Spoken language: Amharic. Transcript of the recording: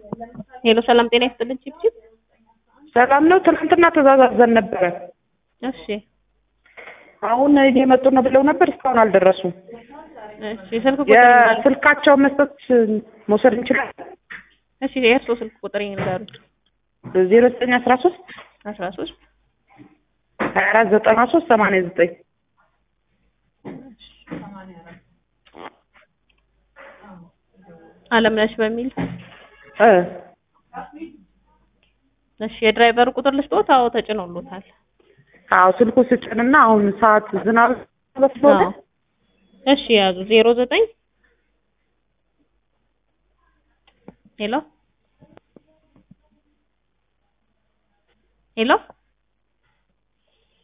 ሄሎ ሰላም ጤና ይስጥልን ቺፕቺፕ ሰላም ነው። ትናንትና ተዛዛዘን ነበረ። እሺ አሁን እየመጡ ነው ብለው ነበር። እስካሁን አልደረሱም። እሺ ስልክ ቁጥር ይንገሩኝ። የስልካቸውን መስጠት መውሰድ እንችላለን። እሺ የእርስዎ ስልክ ቁጥር ይንገሩኝ። ዜሮ ዘጠኝ አስራ ሶስት አስራ ሶስት ሀያ አራት ዘጠና ሶስት ሰማንያ ዘጠኝ አለምነሽ በሚል እ እሺ የድራይቨሩ ቁጥር ልስጥዎት? አዎ ተጭኖሎታል። አዎ ስልኩ ስጭንና አሁን ሰዓት ዝናብ ስለሆነ አዎ እሺ ያዙ ዜሮ ዘጠኝ ሄሎ ሄሎ